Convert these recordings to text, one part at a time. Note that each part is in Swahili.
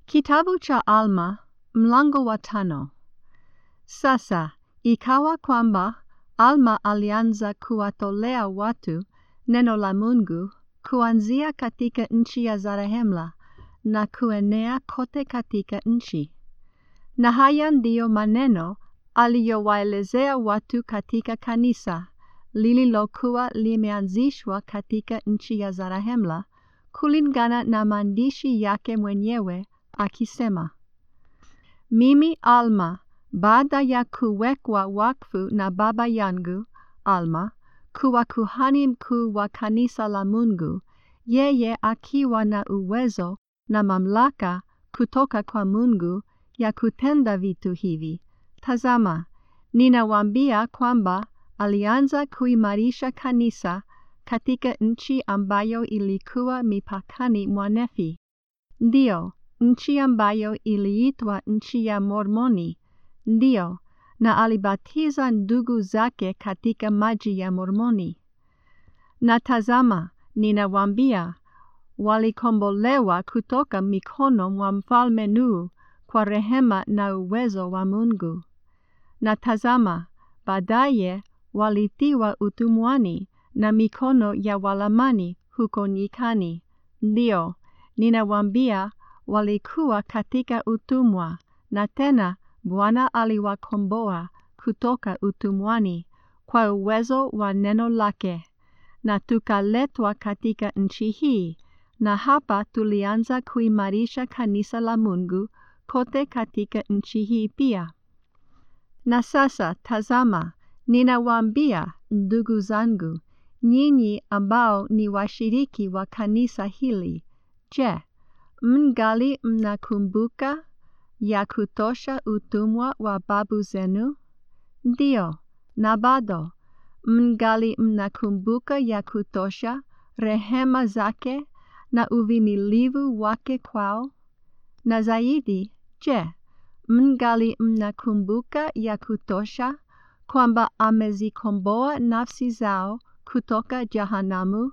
Kitabu cha Alma mlango wa tano. Sasa ikawa kwamba Alma alianza kuwatolea watu neno la Mungu kuanzia katika nchi ya Zarehemla na kuenea kote katika nchi. Na haya ndiyo maneno aliyowaelezea watu katika kanisa lililokuwa limeanzishwa katika nchi ya Zarehemla kulingana na maandishi yake mwenyewe akisema, Mimi Alma, baada ya kuwekwa wakfu na baba yangu Alma kuwa kuhani mkuu wa kanisa la Mungu, yeye akiwa na uwezo na mamlaka kutoka kwa Mungu ya kutenda vitu hivi. Tazama, ninawaambia kwamba alianza kuimarisha kanisa katika nchi ambayo ilikuwa mipakani mwa Nefi. Ndiyo, nchi ambayo iliitwa nchi ya Mormoni. Ndiyo, na alibatiza ndugu zake katika maji ya Mormoni. Na tazama, ninawaambia, walikombolewa kutoka mikono mwa mfalme Nuhu kwa rehema na uwezo wa Mungu. Na tazama, baadaye walitiwa utumwani na mikono ya Walamani huko nyikani. Ndiyo, ninawaambia, walikuwa katika utumwa, na tena Bwana aliwakomboa kutoka utumwani kwa uwezo wa neno lake, na tukaletwa katika nchi hii, na hapa tulianza kuimarisha kanisa la Mungu kote katika nchi hii pia. Na sasa tazama, ninawaambia ndugu zangu, nyinyi ambao ni washiriki wa kanisa hili, je, mngali mnakumbuka ya kutosha utumwa wa babu zenu? Ndiyo, na bado mngali mnakumbuka ya kutosha rehema zake na uvimilivu wake kwao? Na zaidi, je, mngali mnakumbuka ya kutosha kwamba amezikomboa nafsi zao kutoka jahanamu?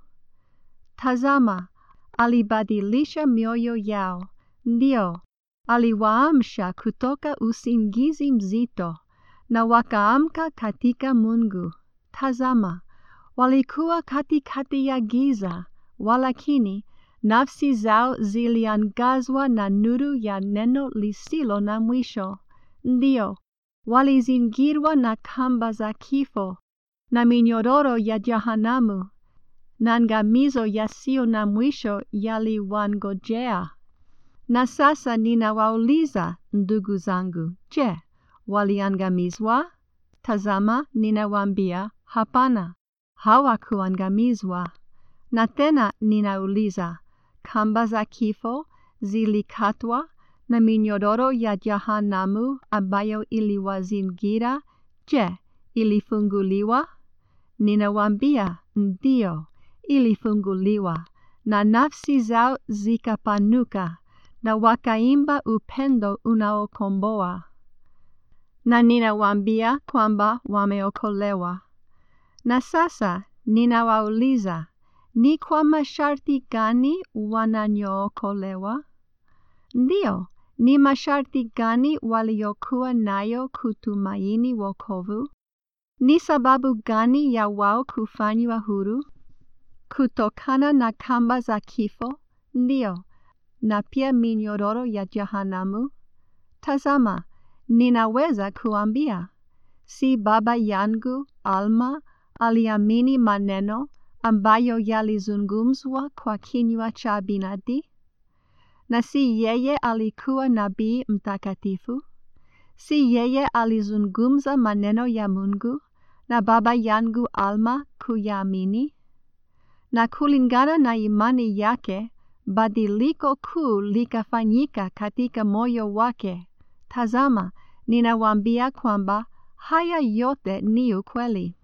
Tazama, alibadilisha mioyo yao, ndio, aliwaamsha kutoka usingizi mzito, na wakaamka katika Mungu. Tazama, walikuwa katikati ya giza, walakini nafsi zao ziliangazwa na nuru ya neno lisilo na mwisho. Ndio, walizingirwa na kamba za kifo na minyororo ya jahanamu, na angamizo yasiyo na mwisho yaliwangojea. Na sasa ninawauliza ndugu zangu, je, waliangamizwa? Tazama, ninawaambia, hapana, hawakuangamizwa. Na tena ninauliza, kamba za kifo zilikatwa na minyororo ya jahanamu ambayo iliwazingira, je, ilifunguliwa? Ninawaambia, ndio, ilifunguliwa, na nafsi zao zikapanuka, na wakaimba upendo unaokomboa. Na ninawaambia kwamba wameokolewa. Na sasa ninawauliza, ni kwa masharti gani wananyookolewa? Ndio, ni masharti gani waliokuwa nayo kutumaini wokovu? Ni sababu gani ya wao kufanywa huru? Kutokana na kamba za kifo? Ndio, na pia minyororo ya jahanamu? Tazama, ninaweza kuambia, si baba yangu Alma aliamini maneno ambayo yalizungumzwa kwa kinywa cha Binadi? Na si yeye alikuwa nabii mtakatifu? Si yeye alizungumza maneno ya Mungu na baba yangu Alma kuyaamini? Na kulingana na imani yake, badiliko kuu likafanyika katika moyo wake. Tazama, ninawaambia kwamba haya yote ni ukweli.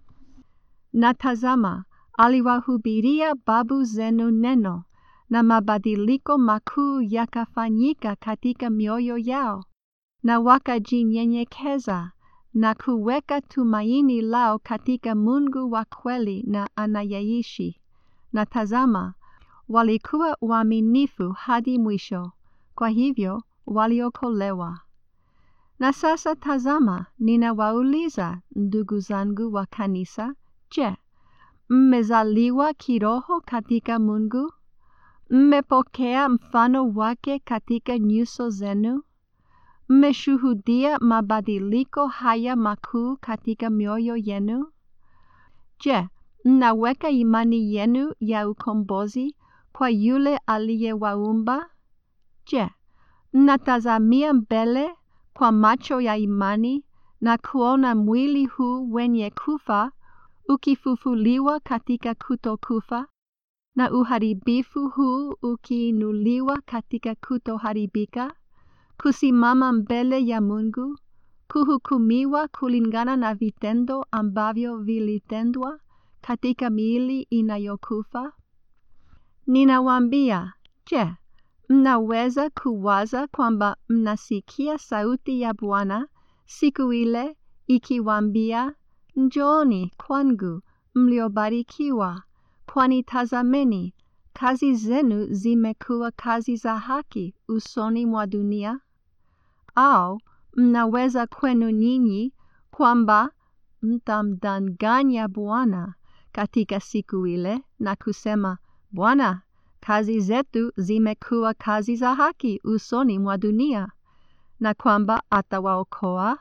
Na tazama, aliwahubiria babu zenu neno, na mabadiliko makuu yakafanyika katika mioyo yao, na wakajinyenyekeza na kuweka tumaini lao katika Mungu wa kweli na anayeishi. Na tazama, walikuwa waaminifu hadi mwisho. Kwa hivyo waliokolewa. Na sasa tazama, ninawauliza ndugu zangu wa kanisa, je, mmezaliwa kiroho katika Mungu? Mmepokea mfano wake katika nyuso zenu? Mmeshuhudia mabadiliko haya makuu katika mioyo yenu? Je, mnaweka imani yenu ya ukombozi kwa yule aliyewaumba? Je, mnatazamia mbele kwa macho ya imani na kuona mwili huu wenye kufa ukifufuliwa katika kutokufa na uharibifu huu ukiinuliwa katika kutoharibika, kusimama mbele ya Mungu, kuhukumiwa kulingana na vitendo ambavyo vilitendwa katika miili inayokufa? Ninawaambia, je, mnaweza kuwaza kwamba mnasikia sauti ya Bwana siku ile ikiwaambia, Njooni kwangu mliobarikiwa, kwani tazameni, kazi zenu zimekuwa kazi za haki usoni mwa dunia? Au mnaweza kwenu nyinyi kwamba mtamdanganya Bwana katika siku ile na kusema, Bwana, kazi zetu zimekuwa kazi za haki usoni mwa dunia, na kwamba atawaokoa?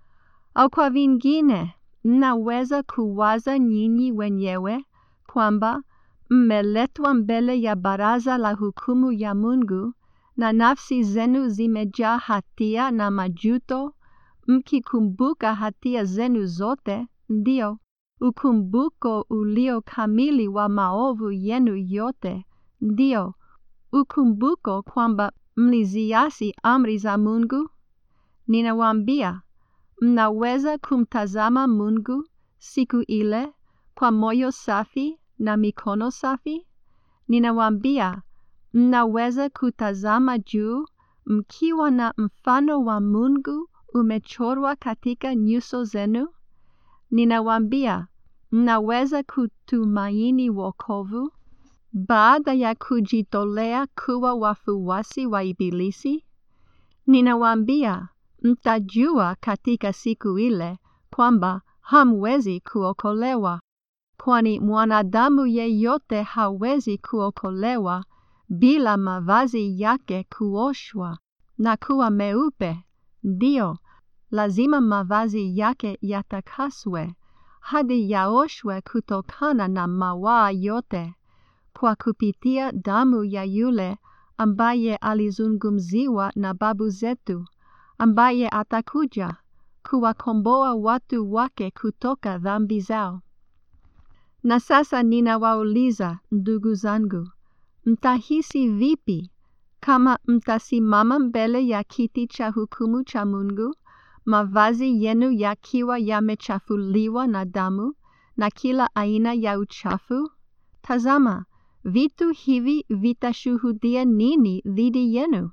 Au kwa vingine, mnaweza kuwaza nyinyi wenyewe kwamba mmeletwa mbele ya baraza la hukumu ya Mungu na nafsi zenu zimejaa hatia na majuto, mkikumbuka hatia zenu zote, ndio ukumbuko ulio kamili wa maovu yenu yote, ndio ukumbuko kwamba mliziasi amri za Mungu? Ninawaambia, mnaweza kumtazama Mungu siku ile kwa moyo safi na mikono safi? Ninawaambia, mnaweza kutazama juu mkiwa na mfano wa Mungu umechorwa katika nyuso zenu? Ninawaambia, mnaweza kutumaini wokovu baada ya kujitolea kuwa wafuasi wa Ibilisi? Ninawaambia, mtajua katika siku ile kwamba hamwezi kuokolewa, kwani mwanadamu yeyote hawezi kuokolewa bila mavazi yake kuoshwa na kuwa meupe. Ndio, lazima mavazi yake yatakaswe hadi yaoshwe kutokana na mawaa yote kwa kupitia damu ya yule ambaye alizungumziwa na babu zetu, ambaye atakuja kuwakomboa watu wake kutoka dhambi zao. Na sasa ninawauliza ndugu zangu, mtahisi vipi kama mtasimama mbele ya kiti cha hukumu cha Mungu, mavazi yenu yakiwa yamechafuliwa na damu na kila aina ya uchafu? Tazama, vitu hivi vitashuhudia nini dhidi yenu?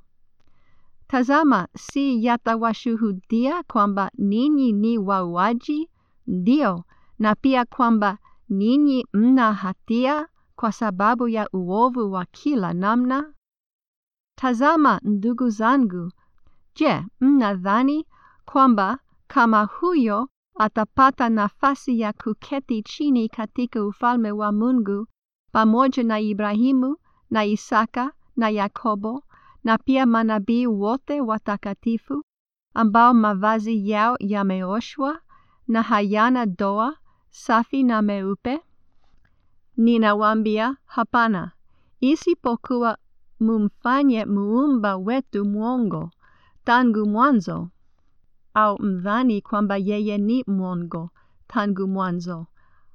Tazama, si yatawashuhudia kwamba ninyi ni wauaji? Ndio, na pia kwamba ninyi mna hatia kwa sababu ya uovu wa kila namna? Tazama, ndugu zangu, je, mnadhani kwamba kama huyo atapata nafasi ya kuketi chini katika ufalme wa Mungu pamoja na Ibrahimu na Isaka na Yakobo na pia manabii wote watakatifu ambao mavazi yao yameoshwa na hayana doa, safi na meupe? Ninawaambia, hapana, isipokuwa mumfanye muumba wetu mwongo tangu mwanzo, au mdhani kwamba yeye ni mwongo tangu mwanzo.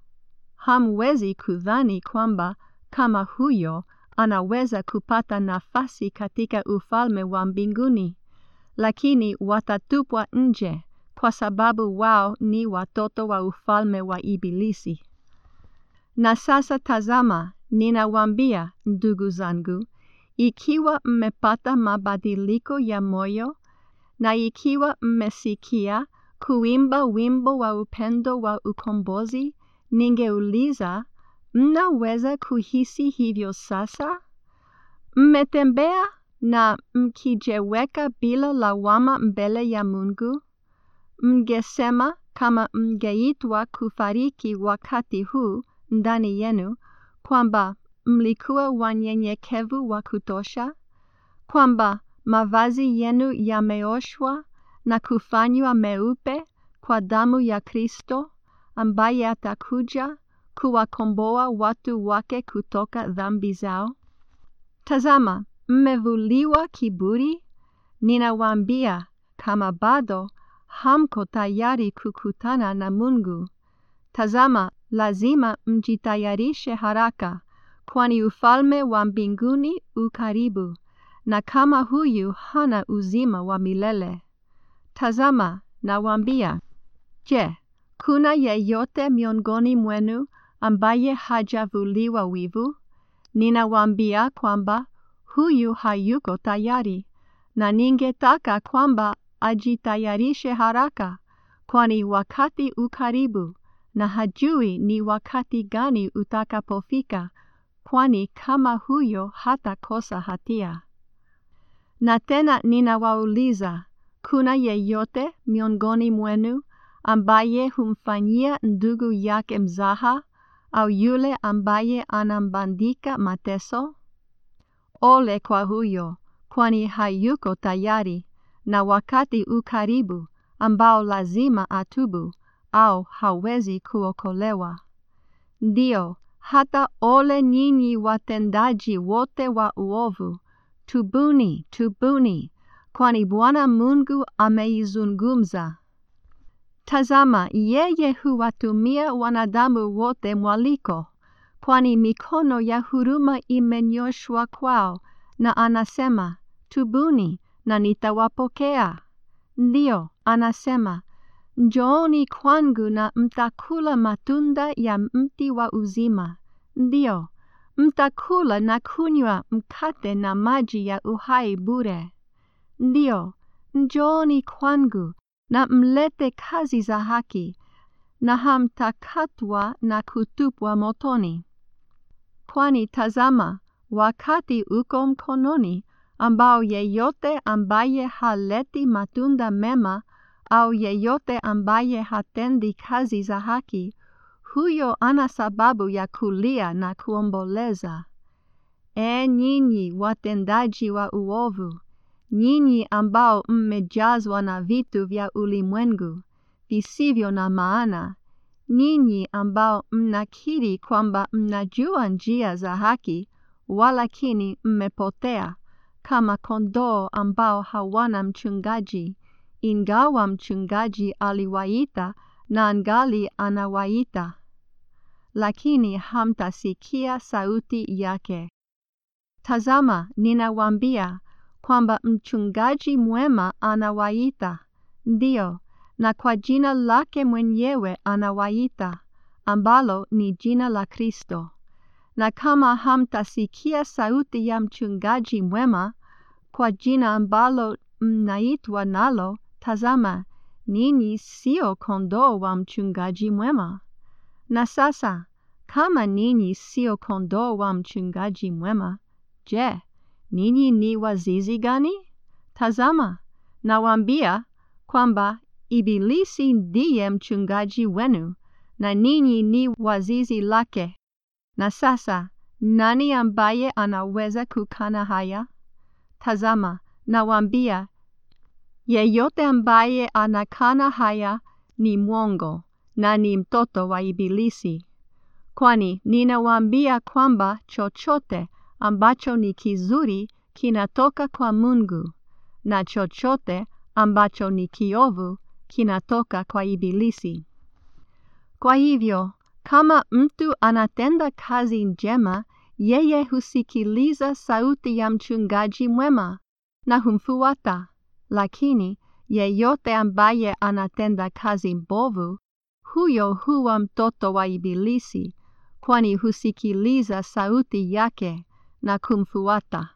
Hamwezi kudhani kwamba kama huyo anaweza kupata nafasi katika ufalme wa mbinguni, lakini watatupwa nje kwa sababu wao ni watoto wa ufalme wa Ibilisi. Na sasa tazama, ninawaambia ndugu zangu, ikiwa mmepata mabadiliko ya moyo na ikiwa mmesikia kuimba wimbo wa upendo wa ukombozi, ningeuliza, mnaweza kuhisi hivyo sasa? Mmetembea na mkijiweka bila lawama mbele ya Mungu, mngesema kama mngeitwa kufariki wakati huu ndani yenu, kwamba mlikuwa wanyenyekevu wa kutosha, kwamba mavazi yenu yameoshwa na kufanywa meupe kwa damu ya Kristo, ambaye atakuja kuwakomboa watu wake kutoka dhambi zao. Tazama, mmevuliwa kiburi. Ninawaambia, kama bado hamko tayari kukutana na Mungu, tazama, lazima mjitayarishe haraka, kwani ufalme wa mbinguni u karibu, na kama huyu hana uzima wa milele. Tazama, nawaambia, je, kuna yeyote miongoni mwenu ambaye hajavuliwa wivu? Ninawaambia kwamba huyu hayuko tayari, na ningetaka kwamba ajitayarishe haraka, kwani wakati u karibu, na hajui ni wakati gani utakapofika, kwani kama huyo hatakosa hatia. Na tena ninawauliza, kuna yeyote miongoni mwenu ambaye humfanyia ndugu yake mzaha au yule ambaye anambandika mateso? Ole kwa huyo, kwani hayuko tayari, na wakati u karibu ambao lazima atubu au hawezi kuokolewa. Ndiyo, hata ole nyinyi watendaji wote wa uovu, tubuni, tubuni, kwani Bwana Mungu ameizungumza. Tazama, yeye huwatumia wanadamu wote mwaliko, kwani mikono ya huruma imenyoshwa kwao, na anasema, tubuni na nitawapokea. Ndiyo, anasema, njooni kwangu na mtakula matunda ya mti wa uzima. Ndiyo, mtakula na kunywa mkate na maji ya uhai bure. Ndiyo, njooni kwangu na mlete kazi za haki, na hamtakatwa na kutupwa motoni. Kwani tazama, wakati uko mkononi, ambao yeyote ambaye haleti matunda mema au yeyote ambaye hatendi kazi za haki, huyo ana sababu ya kulia na kuomboleza. E nyinyi watendaji wa uovu, nyinyi ambao mmejazwa na vitu vya ulimwengu visivyo na maana, nyinyi ambao mnakiri kwamba mnajua njia za haki, walakini mmepotea kama kondoo ambao hawana mchungaji, ingawa mchungaji aliwaita na angali anawaita, lakini hamtasikia sauti yake. Tazama, ninawaambia kwamba mchungaji mwema anawaita, ndiyo, na kwa jina lake mwenyewe anawaita, ambalo ni jina la Kristo. Na kama hamtasikia sauti ya mchungaji mwema kwa jina ambalo mnaitwa nalo, tazama, ninyi sio kondoo wa mchungaji mwema. Na sasa, kama ninyi sio kondoo wa mchungaji mwema, je, ninyi ni wazizi gani? Tazama, nawaambia kwamba Ibilisi ndiye mchungaji wenu, na ninyi ni wazizi lake. Na sasa, nani ambaye anaweza kukana haya? Tazama, nawaambia, yeyote ambaye anakana haya ni mwongo na ni mtoto wa Ibilisi. Kwani ninawaambia kwamba chochote ambacho ni kizuri kinatoka kwa Mungu, na chochote ambacho ni kiovu kinatoka kwa Ibilisi. Kwa hivyo, kama mtu anatenda kazi njema, yeye husikiliza sauti ya mchungaji mwema na humfuata. Lakini yeyote ambaye anatenda kazi mbovu, huyo huwa mtoto wa Ibilisi, kwani husikiliza sauti yake na kumfuata.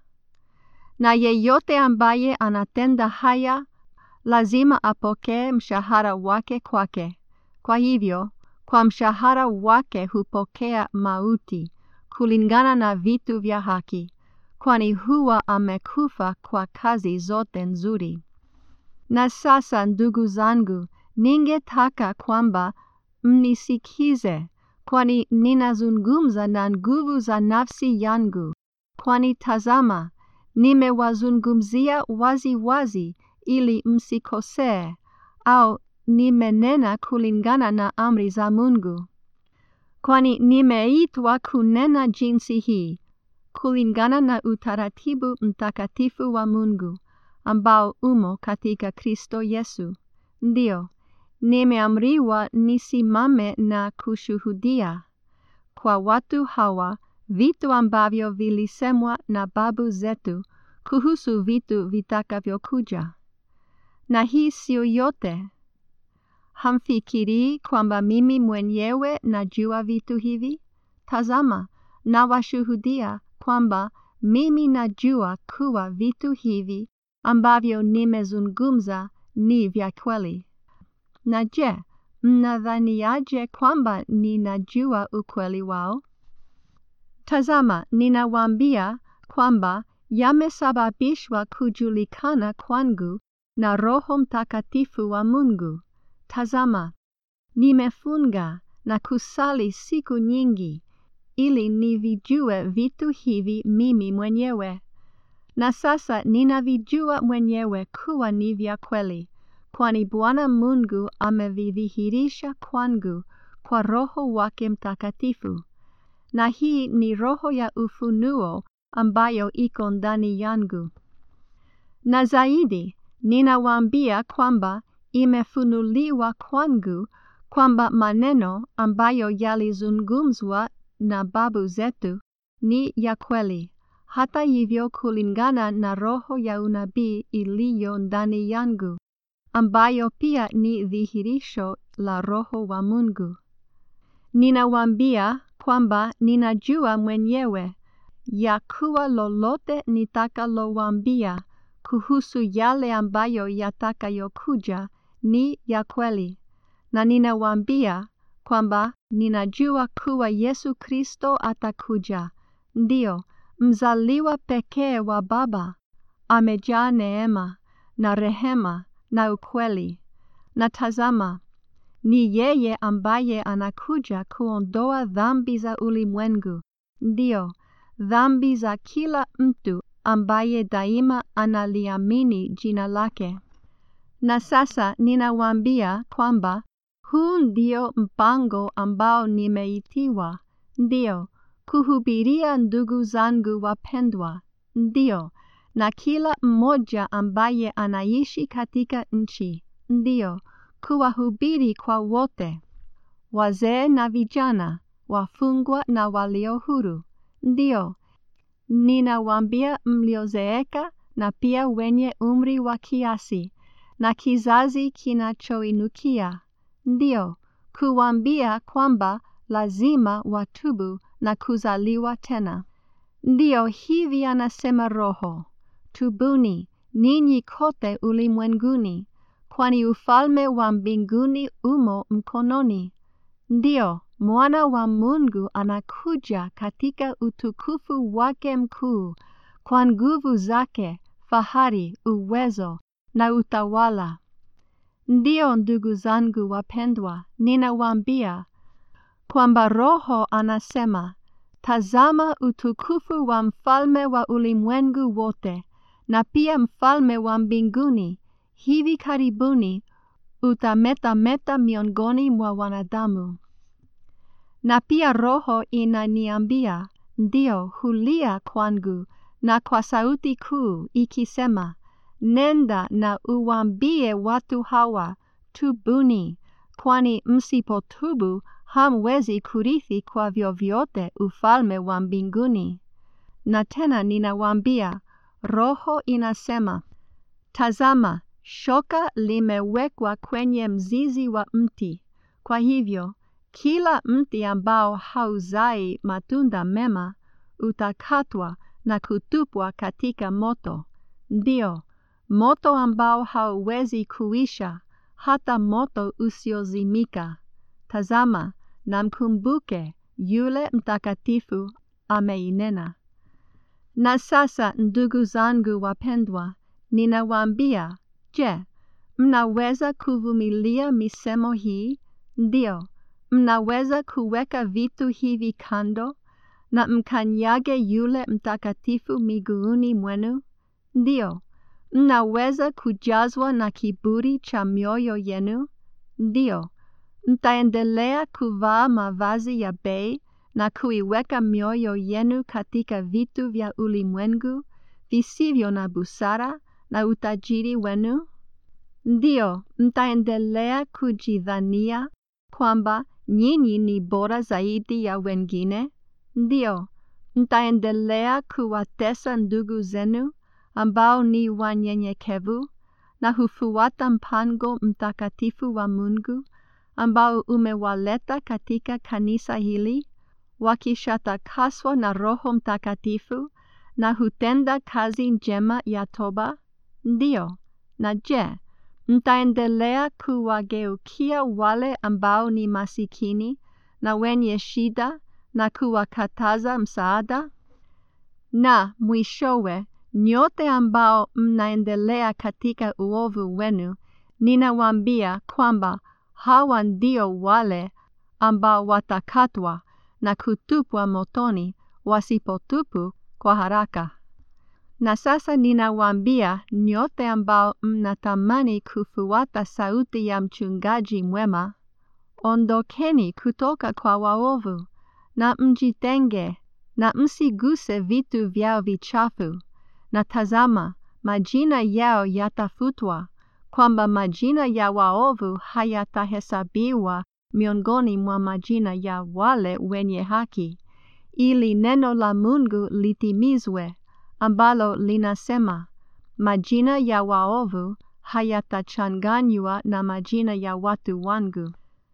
Na yeyote ambaye anatenda haya, lazima apokee mshahara wake kwake. Kwa hivyo, kwa mshahara wake hupokea mauti, kulingana na vitu vya haki. kwani huwa amekufa kwa kazi zote nzuri. Na sasa ndugu zangu, ningetaka kwamba mnisikize, kwani ninazungumza na nguvu za nafsi yangu, kwani tazama, nimewazungumzia wazi wazi ili msikosee, au nimenena kulingana na amri za Mungu. Kwani nimeitwa kunena jinsi hii, kulingana na utaratibu mtakatifu wa Mungu, ambao umo katika Kristo Yesu. Ndiyo, nimeamriwa nisimame na kushuhudia kwa watu hawa vitu ambavyo vilisemwa na babu zetu kuhusu vitu vitakavyokuja. Na hii sio yote. Hamfikirii kwamba mimi mwenyewe najua vitu hivi? Tazama, nawashuhudia kwamba mimi najua kuwa vitu hivi ambavyo nimezungumza ni vya kweli. Na je, mnadhaniaje kwamba ninajua ukweli wao? Tazama, ninawaambia kwamba yamesababishwa kujulikana kwangu na Roho Mtakatifu wa Mungu. Tazama, nimefunga na kusali siku nyingi ili nivijue vitu hivi mimi mwenyewe. Na sasa ninavijua mwenyewe kuwa ni vya kweli, kwani Bwana Mungu amevidhihirisha kwangu kwa Roho wake Mtakatifu. Na hii ni roho ya ufunuo ambayo iko ndani yangu. Na zaidi, ninawaambia kwamba imefunuliwa kwangu kwamba maneno ambayo yalizungumzwa na babu zetu ni ya kweli, hata hivyo kulingana na roho ya unabii iliyo ndani yangu, ambayo pia ni dhihirisho la Roho wa Mungu. Ninawaambia kwamba ninajua mwenyewe ya kuwa lolote nitakalowaambia kuhusu yale ambayo yatakayokuja ni ya kweli, na ninawaambia kwamba ninajua kuwa Yesu Kristo atakuja, ndiyo mzaliwa pekee wa Baba, amejaa neema na rehema na ukweli. Na tazama, ni yeye ambaye anakuja kuondoa dhambi za ulimwengu, ndiyo dhambi za kila mtu ambaye daima analiamini jina lake. Na sasa ninawaambia kwamba huu ndio mpango ambao nimeitiwa, ndio kuhubiria ndugu zangu wapendwa, ndio na kila mmoja ambaye anaishi katika nchi, ndio kuwahubiri kwa wote, wazee na vijana, wafungwa na walio huru, ndio ninawaambia mliozeeka na pia wenye umri wa kiasi na kizazi kinachoinukia, ndio kuwaambia kwamba lazima watubu na kuzaliwa tena. Ndiyo hivi anasema Roho, tubuni ninyi kote ulimwenguni, kwani ufalme wa mbinguni umo mkononi. Ndiyo, mwana wa Mungu anakuja katika utukufu wake mkuu, kwa nguvu zake, fahari, uwezo na utawala. Ndiyo, ndugu zangu wapendwa, ninawaambia kwamba Roho anasema, tazama utukufu wa mfalme wa ulimwengu wote, na pia mfalme wa mbinguni hivi karibuni utametameta miongoni mwa wanadamu. Na pia Roho inaniambia, ndio hulia kwangu na kwa sauti kuu ikisema, nenda na uwaambie watu hawa, tubuni, kwani msipotubu hamwezi kurithi kwa vyovyote ufalme wa mbinguni. Na tena ninawaambia, Roho inasema, tazama, shoka limewekwa kwenye mzizi wa mti. Kwa hivyo, kila mti ambao hauzai matunda mema utakatwa na kutupwa katika moto. Ndio, moto ambao hauwezi kuisha, hata moto usiozimika. Tazama, na mkumbuke yule mtakatifu ameinena. Na sasa ndugu zangu wapendwa, ninawaambia, je, mnaweza kuvumilia misemo hii? Ndio, mnaweza kuweka vitu hivi kando na mkanyage yule mtakatifu miguuni mwenu? Ndio, mnaweza kujazwa na kiburi cha mioyo yenu? Ndio, mtaendelea kuvaa mavazi ya bei na kuiweka mioyo yenu katika vitu vya ulimwengu visivyo na busara na utajiri wenu? Ndio, mtaendelea kujidhania kwamba nyinyi ni bora zaidi ya wengine? Ndio, mtaendelea kuwatesa ndugu zenu ambao ni wanyenyekevu na hufuata mpango mtakatifu wa Mungu ambao umewaleta katika kanisa hili, wakishatakaswa na Roho Mtakatifu na hutenda kazi njema ya toba? Ndio. Na je, mtaendelea kuwageukia wale ambao ni masikini na wenye shida na kuwakataza msaada? Na mwishowe, nyote ambao mnaendelea katika uovu wenu, ninawaambia kwamba hawa ndio wale ambao watakatwa na kutupwa motoni wasipotubu kwa haraka. Na sasa ninawaambia nyote ambao mnatamani kufuata sauti ya mchungaji mwema, ondokeni kutoka kwa waovu na mjitenge na msiguse vitu vyao vichafu. Na tazama, majina yao yatafutwa, kwamba majina ya waovu hayatahesabiwa miongoni mwa majina ya wale wenye haki, ili neno la Mungu litimizwe ambalo linasema, majina ya waovu hayatachanganywa na majina ya watu wangu.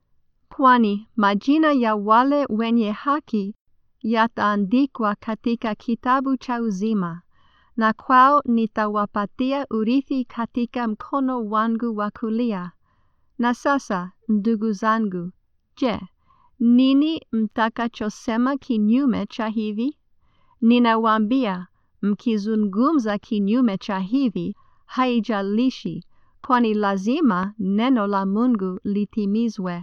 Kwani majina ya wale wenye haki yataandikwa katika kitabu cha uzima, na kwao nitawapatia urithi katika mkono wangu wa kulia. Na sasa, ndugu zangu, je, nini mtakachosema kinyume cha hivi? Ninawaambia, mkizungumza kinyume cha hivi, haijalishi, kwani lazima neno la Mungu litimizwe.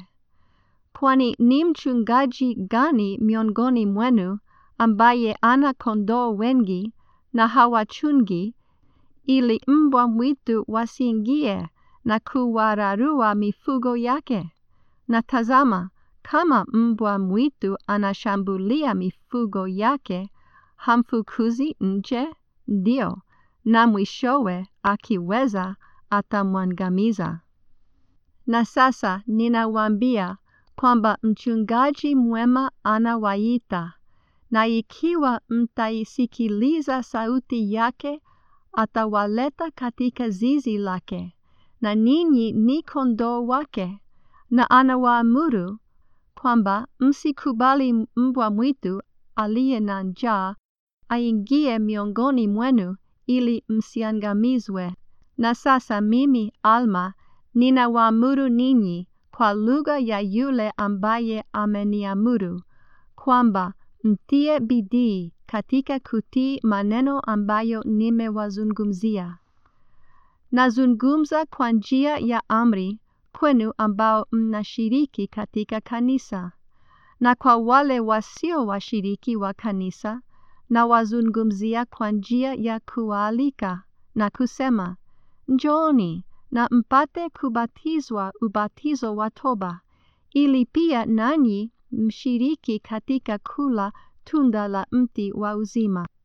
Kwani ni mchungaji gani miongoni mwenu ambaye ana kondoo wengi na hawachungi, ili mbwa mwitu wasiingie na kuwararua mifugo yake? Na tazama, kama mbwa mwitu anashambulia mifugo yake, hamfukuzi nje? Ndio, na mwishowe akiweza atamwangamiza. Na sasa ninawaambia kwamba mchungaji mwema anawaita, na ikiwa mtaisikiliza sauti yake, atawaleta katika zizi lake, na ninyi ni kondoo wake, na anawaamuru kwamba msikubali mbwa mwitu aliye na njaa aingie miongoni mwenu ili msiangamizwe. Na sasa mimi Alma ninawaamuru ninyi kwa lugha ya yule ambaye ameniamuru kwamba mtie bidii katika kutii maneno ambayo nimewazungumzia. Nazungumza kwa njia ya amri kwenu ambao mnashiriki katika kanisa, na kwa wale wasio washiriki wa kanisa nawazungumzia kwa njia ya kuwaalika na kusema, njooni na mpate kubatizwa ubatizo wa toba, ili pia nanyi mshiriki katika kula tunda la mti wa uzima.